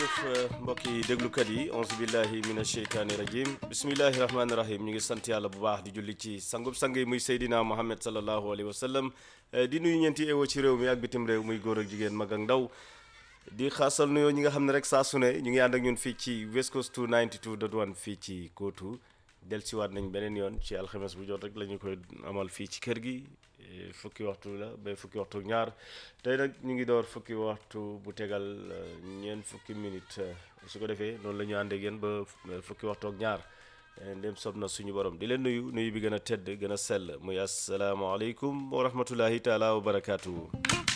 jërëjëf mbokki déglukat yi onze billahi mina sheytaani rajim bismillahi rahmaani rahim ñu ngi sant yàlla bu baax di julli ci sangub sang yi muy Seydina Muhammad sallallahu alayhi wa sallam di nuyu ñeenti ewo ci réew mi ak bitim réew muy góor ak jigéen mag ak ndaw di xaasal nuyoo ñi nga xam ne rek saa su ne ñu ngi ànd ak ñun fii ci West Coast 292.1 fii ci Kootu dellusiwaat nañ beneen yoon ci alxames bu jot rek la ñu koy amal fii ci kër gi fukki waxtu la ba fukki waxtu ak ñaar tey nag ñu ngi door fukki waxtu bu tegal ñeent fukki minute su ko defee noonu la ñu ànd ak yéen ba fukki waxtu ak ñaar ndem sob na suñu borom di leen nuyu nuyu bi gën a tedd gën a sell muy asalaamaaleykum wa rahmatullahi taala wa barakaatu.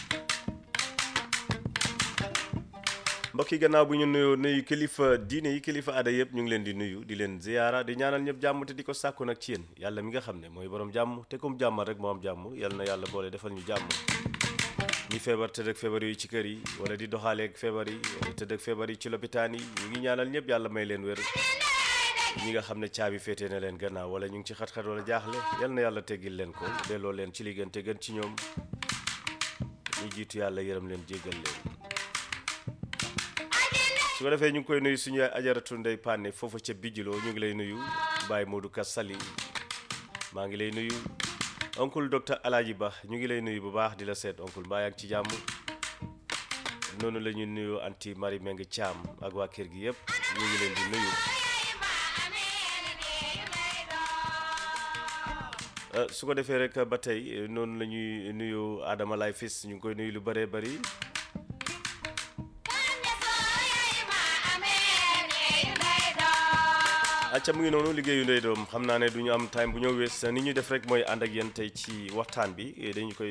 mbokk yi gannaaw bu ñu nuyoo nuyu kilifa diine yi kilifa aada yëpp ñu ngi leen di nuyu di leen ziyaara di ñaanal ñëpp jàmm te di ko sàkku nag ci yéen yàlla mi nga xam ne mooy borom jàmm te comme jàmmal rek moo am jàmm yàlla na yàlla boole defal ñu jàmm ñi feebar tëdd ak feebar yi ci kër yi wala di doxaaleeg feebar yi wala tëdd ak feebar yi ci lopitaan yi ñu ngi ñaanal ñëpp yàlla may leen wér ñi nga xam ne caabi féetee na leen gannaaw wala ñu ngi ci xat-xat wala jaaxle yàlla na yàlla teggil leen ko delloo leen ci li gën te gën ci ñoom ñu jiitu yàlla yërëm leen jéggal leen su ko defee ñu ngi koy nuyu suñu ajaratu ndey Pane foofu ca bijjiloo ñu ngi lay nuyu Baye Modou Ka Sali maa ngi lay nuyu oncle docteur Alaaji Ba ñu ngi lay nuyu bu baax di la seet oncle mbaa yaa ngi ci jàmm noonu la ñu nuyu anti Marie Meng Thiam ak waa kër gi yëpp ñu ngi leen di nuyu su ko defee rek ba tey noonu la ñuy nuyu Adama Lay Fis ñu ngi koy nuyu lu bëree bëri acca mu ngi noonu liggéeyu ndey doom xam naa ne du ñu am time bu ñëw wees ni ñu def rek mooy ànd ak yéen tey ci waxtaan bi dañu koy